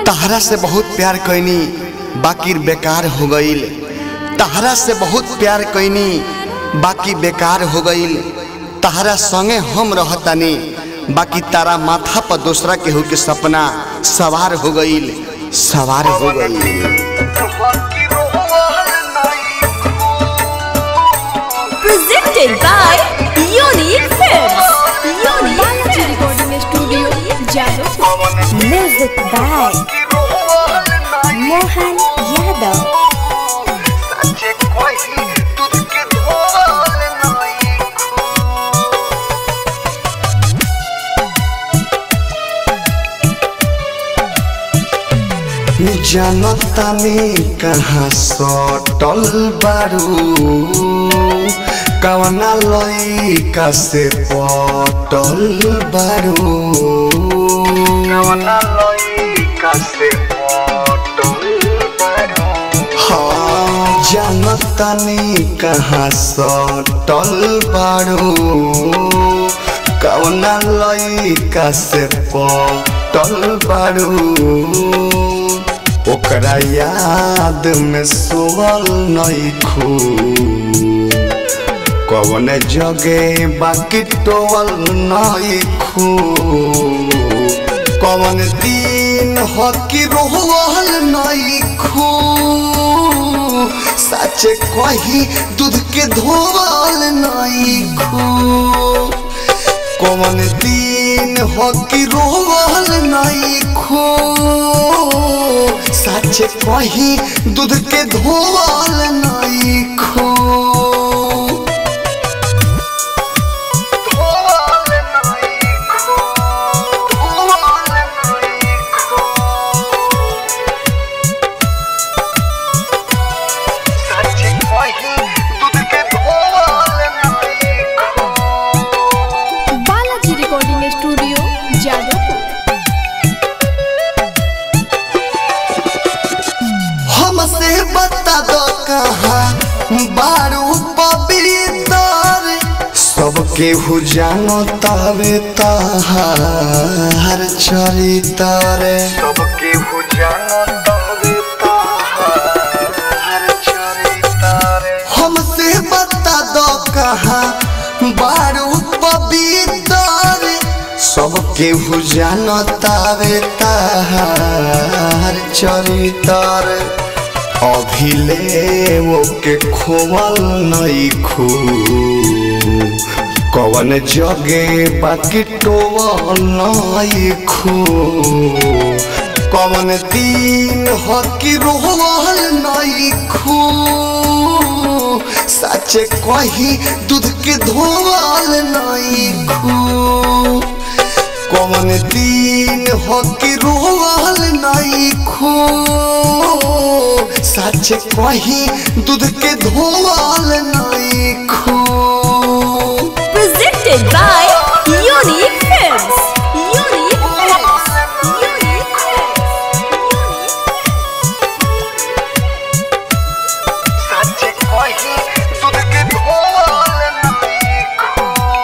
तहरा से बहुत प्यार कैनी बाकी बेकार हो गईल तहरा से बहुत प्यार कैनी बाकी बेकार हो गईल तहरा संगे हम रहतानी बाकी तारा माथा पर दूसरा केहू के सपना सवार हो गईल सवार हो गईल presented by Unique Films. Unique Balaji Recording Studio, Jadavpur. Music by Mohan Yadav. जनता में कहाँ सटल बारू कवना लइका से पटल बारू कवना लइका से पटल बारू हाँ जनता में कहाँ सटल बारू कवना लइका से पटल बारू ओकरा याद में सोवल नइखू कवन जगे बाकी टोवल नइखू कवन दिन हकी रोहल नइखू सच कही दूध के धोवल नइखू कवन दिन हकी रोवल नइखू सच कही दूध के धोवल नइखू Balaji Recording Studio, Jadavpur. हमसे बता दो कहाँ बारू पवित्र सबके हु जानो तवे तहार चरित्र सबके हु जानो तवे तहार चरित्र हमसे बता दो कहाँ बारू पवित्र सबके हु जानो तवे तहार चरित्र अभिले ओके खोवल नइखू कवन जगे बाकी टोवल नइखू कवन दिन हकी रोवल नइखू सच कही दूध के धोवल नइखू कवन दिन हकी रोवल नइखू सच कही दूध के धोवल नइखू Presented by Unique Films. Unique Films. Unique Films. सच कही दूध के धोवल नइखू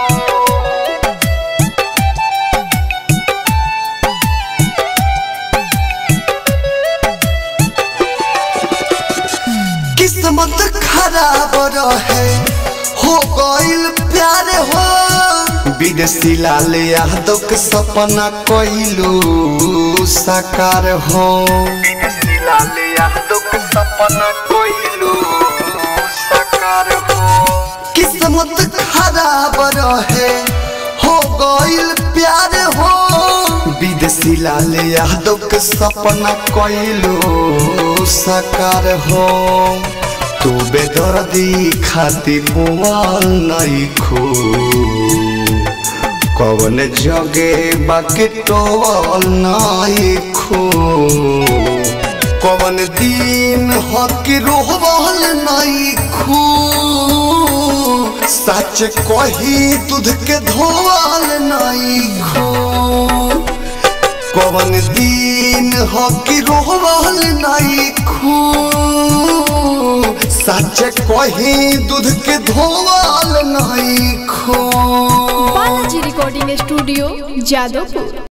किस्मत खराब रहे हो गइल प्यार हो विदेशी लाल यादव के सपना कइलू साकार हो विदेशी लाल यादव के सपना कइलू साकार हो किस्मत खराब रहे हो गइल प्यार हो विदेशी लाल यादव के सपना कइलू साकार हो तू बेदर्दी खाती बुआल नइखू कवन जगे बाकी टोवल नइखू कवन दिन हकी रोहवल नइखू सच कही दूध के धोवल नइखू कवन दिन हकी रोहवल नइखू सच कही दूध के धोवल नइखू Balaji Recording Studio, Jadavpur.